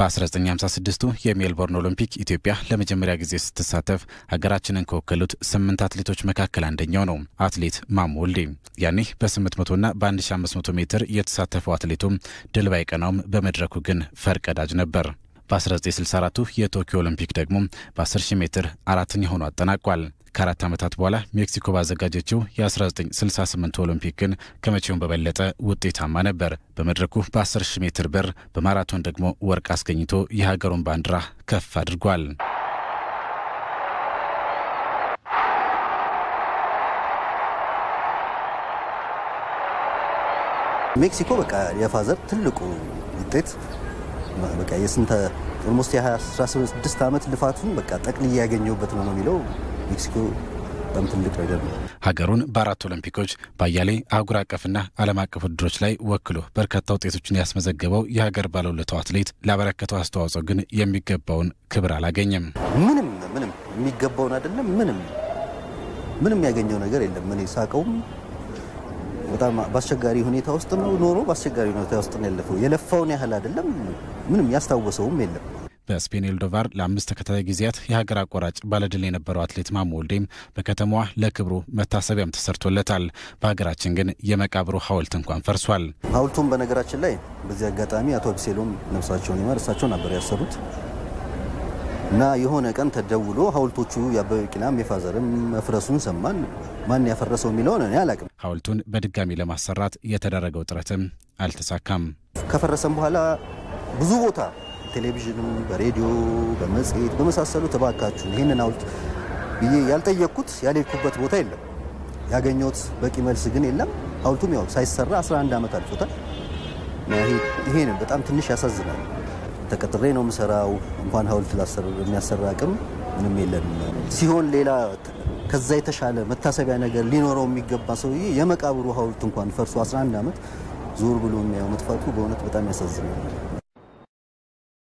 በ1956ቱ የሜልቦርን ኦሎምፒክ ኢትዮጵያ ለመጀመሪያ ጊዜ ስትሳተፍ ሀገራችንን ከወከሉት ስምንት አትሌቶች መካከል አንደኛው ነው አትሌት ማሞ ወልዴ። ያኔ በ800ና በ1500 ሜትር የተሳተፈው አትሌቱም ድል ባይቀናውም በመድረኩ ግን ፈርቀዳጅ ነበር። በ1964ቱ የቶኪዮ ኦሎምፒክ ደግሞ በ10000 ሜትር አራተኛ ሆኖ አጠናቋል። ከአራት ዓመታት በኋላ ሜክሲኮ ባዘጋጀችው የ1968 ኦሎምፒክ ግን ከመቼውም በበለጠ ውጤታማ ነበር። በመድረኩ በ10 ሺህ ሜትር በር፣ በማራቶን ደግሞ ወርቅ አስገኝቶ የሀገሩን ባንዲራ ከፍ አድርጓል። ሜክሲኮ በቃ የፋዘር ትልቁ ውጤት በቃ የስንተ ኦልሞስት የ16 ዓመት ልፋቱን በቃ ጠቅልዬ ያገኘሁበት ነው ነው የሚለው ሜክሲኮ በጣም ትልቅ ነገር ነው። ሀገሩን በአራት ኦሎምፒኮች በአያሌ አህጉር አቀፍና ዓለም አቀፍ ውድድሮች ላይ ወክሎ በርካታ ውጤቶችን ያስመዘገበው የሀገር ባለውለታው አትሌት ላበረከተው አስተዋጽኦ ግን የሚገባውን ክብር አላገኘም። ምንም ምንም የሚገባውን አይደለም። ምንም ምንም ያገኘው ነገር የለም። እኔ ሳቀውም በጣም በአስቸጋሪ ሁኔታ ውስጥ ነው ኖሮ በአስቸጋሪ ሁኔታ ውስጥ ነው ያለፈው። የለፋውን ያህል አይደለም። ምንም ያስታወሰውም የለም። በስፔን ኤልዶቫር ለአምስት ተከታታይ ጊዜያት የሀገር አቋራጭ ባለድል የነበረው አትሌት ማሞ ወልዴም በከተማዋ ለክብሩ መታሰቢያም ተሰርቶለታል። በሀገራችን ግን የመቃብሩ ሐውልት እንኳን ፈርሷል። ሐውልቱም በነገራችን ላይ በዚህ አጋጣሚ አቶ አቢሴሎም ነፍሳቸውን ይማር እሳቸው ነበር ያሰሩት እና የሆነ ቀን ተደውሎ ሐውልቶቹ የአበበ ቢቂላም የፋዘርም መፍረሱን ሰማን። ማን ያፈረሰው የሚለውን እኔ አላቅም። ሐውልቱን በድጋሚ ለማሰራት የተደረገው ጥረትም አልተሳካም። ከፈረሰም በኋላ ብዙ ቦታ ቴሌቪዥንም፣ በሬዲዮ፣ በመጽሔት በመሳሰሉ ተባካችሁ ይህንን ሐውልት ብዬ ያልጠየቅኩት ያልሄድኩበት ቦታ የለም። ያገኘሁት በቂ መልስ ግን የለም። ሐውልቱም ያው ሳይሰራ 11 ዓመት አልፎታል። ይሄ ነው በጣም ትንሽ ያሳዝናል። ተቀጥሬ ነው የምሰራው። እንኳን ሐውልት የሚያሰራ አቅም ምንም የለንም። ሲሆን ሌላ ከዛ የተሻለ መታሰቢያ ነገር ሊኖረው የሚገባ ሰውዬ የመቃብሩ ሐውልት እንኳን ፈርሶ 11 ዓመት ዞር ብሎ የሚያየው መጥፋቱ በእውነት በጣም ያሳዝናል።